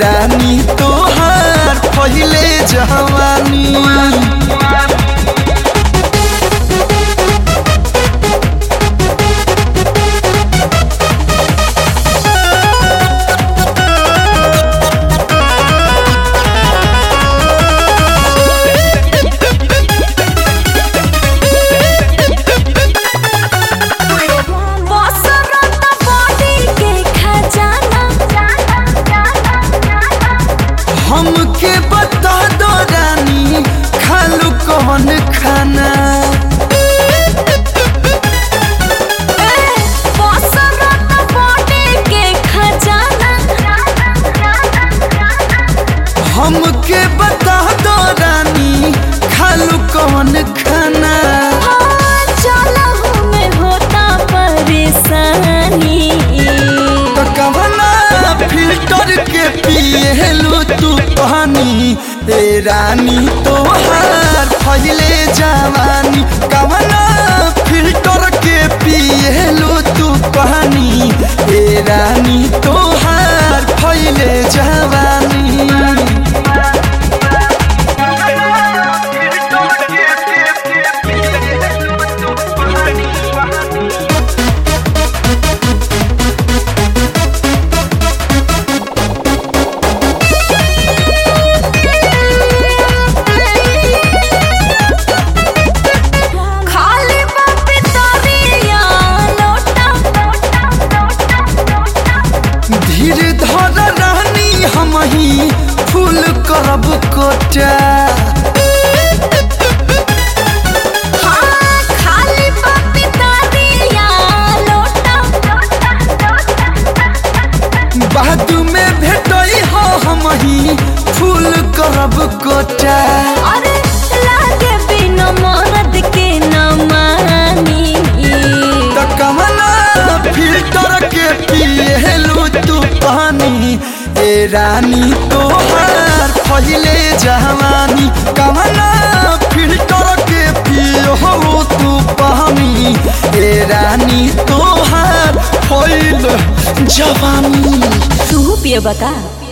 रानी तोहार पहिले जवानी बसरत बॉडी के खजाना हमके बता दो रानी खालू कौन खाना ए बसरत बॉडी के खजाना हमके बता दो रानी खालू कौन खाना हाँ, चलहु में होता परेशानी तो कवना फिल्टर के पिएलू तू पानी ए रानी तोहार फैले जवानी कवना फिल्टर के पिएलू तू पानी ए रानी तोहार फैले जवानी खाली बापी तोरिया लोटा धीर धर रानी हम ही फूल करब कोटा हाँ, खाली बापी तोरिया लोटा बाद में भेटई हो हम ही फूल करब कोटा अरे लागे बिना मरद के न मानी त कमना फिल्टर के पिएलू तू पानी ए रानी तोहार पहिले जवानी कमना फिल्टर के पियो तू पानी ए रानी तोहार पहिले जवानी तू पिए बता